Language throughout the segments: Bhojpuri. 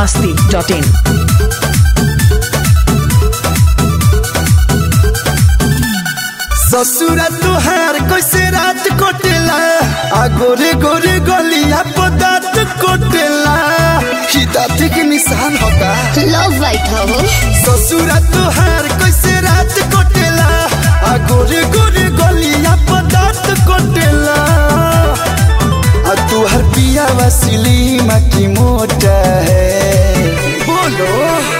masti.in. ससुरा तुहार कैसे रात कोटेला आ गोरे गोरे गलिया पदार्थ कोटेला ही दाँत के निशान होगा लव वाइट हो ससुरा तुहार कैसे रात कोटेला आ गोरे गोरे गलिया पदार्थ कोटेला आ तुहार पिया वसीली की मोटा है बोलो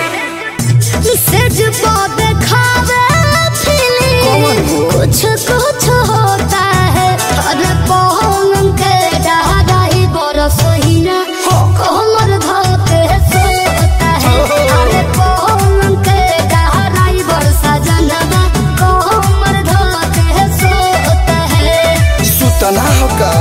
सेज को देखावे फीलिंग कुछ कुछ होता है अरे पौन के डहाई बरस ही ना कोमर धोते सोता है अरे पौन के डहाई बरसा जनवा कोमर धोते सोता है सुतना होगा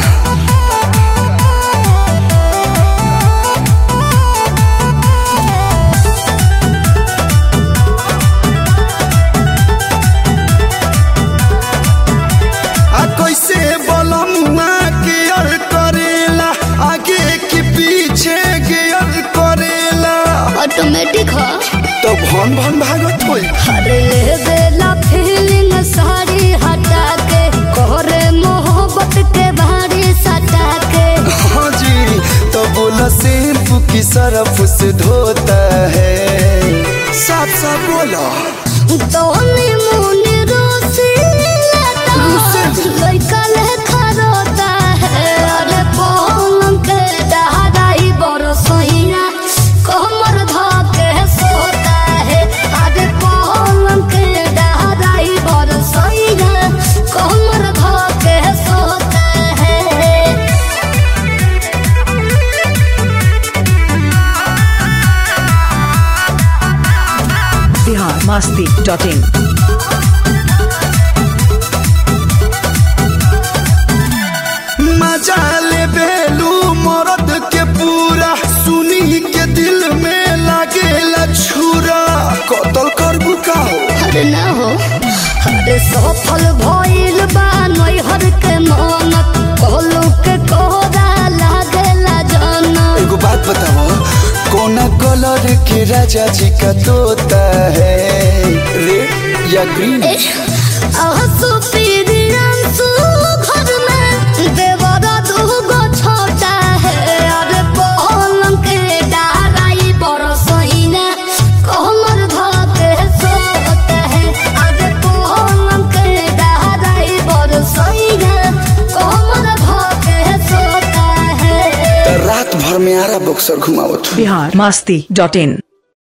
आ कैसे बलमुआ गियर करेला आगे की पीछे गियर करेला ऑटोमेटिक हो तो भन भन भागत होई अरे बेला फीलिंग सारी हटा के कोरे मोहब्बत के भारी सटा के हाँ जी तो बोला शैम्पू की सरफ से धोता है साफ साफ बोला दोनी मुनी रोसी लइका लेखा रोता है अरे पौन के डहाई बड़ सहिया कमर धके सोता है अरे पौन के डहाई बड़ सहिया कमर धके सोता है Bihar masti.in. मजा ले बेलू मरद के पूरा सुनी के दिल में लागेला छुरा कतल कर बुका हो अरे ना हो अरे सफल भइल बा नैहर के मनत कहलू के कोहरा लागेला जनत एगो बात बताओ कोना कलर के राजा जी का तोता है रेड या ग्रीन आंसू पीरी आंसू घर में देवरा दूगो छोटा है अरे पलंग के डाराई बड़ सहीना कमर धके सोता है अरे पलंग के डाराई बड़ सहीना कमर धके सोता है रात भर में आरा बक्सर घुमावत Bihar masti.in.